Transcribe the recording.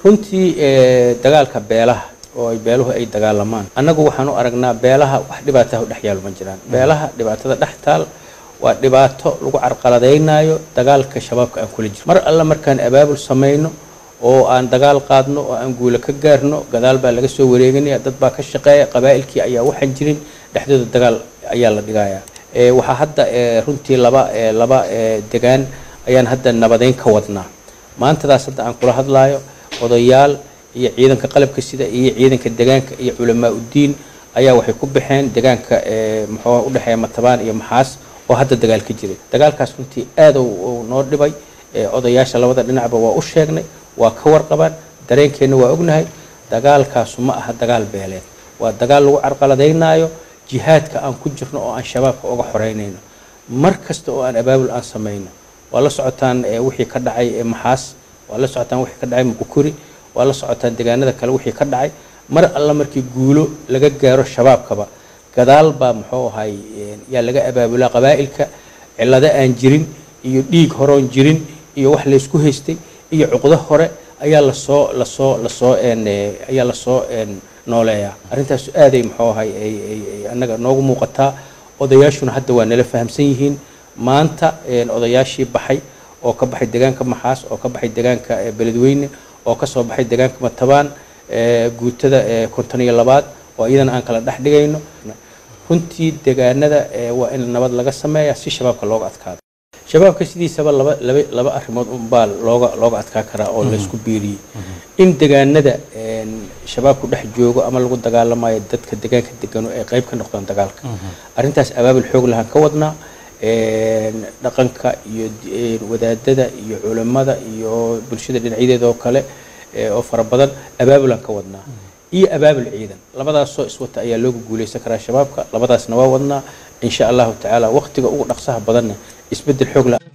runtii dagaalka beelaha oo ay beeluhu ay dagaalamaan annagu waxaan u aragnaa beelaha wax dhibaataha u dhex yaalo ma jiraan beelaha dhibaatada dhex taal waa dhibaato lagu carqaladaynayo dagaalka shabaabka aan kula jiro mar alle markaan abaabul samayno oo aan dagaal qaadno oo aan guulo ka gaarno gadaal baa laga soo wareeganaya dad baa ka shaqeeya qabaa'ilkii ayaa waxaan jirin dhexdooda dagaal ayaa la dhigayaa waxaa hadda runtii laba laba degaan ayaan hadda nabadeyn ka wadnaa maantadaas hadda aan kula hadlaayo odayaal iyo ciidanka qalabka sida iyo ciidanka degaanka iyo culamaa uddiin ayaa waxay ku baxeen degaanka muxuu udhexeeya matabaan iyo maxaas oo hadda dagaal ka jiray dagaalkaas runtii aad uu noo dhibay odayaasha labada dhinacba waa u sheegnay waa ka warqabaan dareenkeenna waa ognahay dagaalkaasu ma aha dagaal beeleed waa dagaal lagu carqaladaynaayo jihaadka aan ku jirno oo aan shabaabka uga xoreynayno mar kasta oo aan abaabul aan samayno waa la socotaan wixii ka dhacay maxaas waa la socotaan wixii ka dhacay muqukuri waa la socotaan deegaanada kale wixii ka dhacay mar alla markii guulo laga gaaro shabaabkaba gadaal baa muxuu ahay yaa laga abaabulaa qabaa'ilka cillado aan jirin iyo dhiig horoon jirin iyo wax laysku haystay iyo cuqdo hore ayaa lasoo lasoo lasoo ayaa lasoo nooleeyaa arrintaas aaday muxuu ahay annaga noogu muuqataa odayaashuna hadda waa nala fahamsan yihiin maanta odayaashii baxay oo ka baxay deegaanka maxaas oo ka baxay deegaanka beledweyne oo kasoo baxay deegaanka matabaan guutada konton iyo labaad oo iyadana aan kala dhex dhigayno runtii deegaanada waa in nabad laga sameeya si shabaabka looga adkaado shabaabka sidiisaba laba laba laba arrimood unbaa looga looga adkaa karaa oo laysku biiriyey in deegaanada shabaabku dhex joogo ama lagu dagaalamayo dadka deegaanka degano ay qayb ka noqdaan dagaalka arrintaas abaabul xoog lahaan ka wadnaa dhaqanka iyo wadaadada iyo culammada iyo bulshada dhinacyadeeda oo kale oo fara badan abaabulaan ka wadnaa iyo abaabul ciidan labadaasoo iswata ayaa looga guuleysan karaa shabaabka labadaasna waa wadnaa insha allahu tacaala waqtiga ugu dhaqsaha badanna isbedel xoog la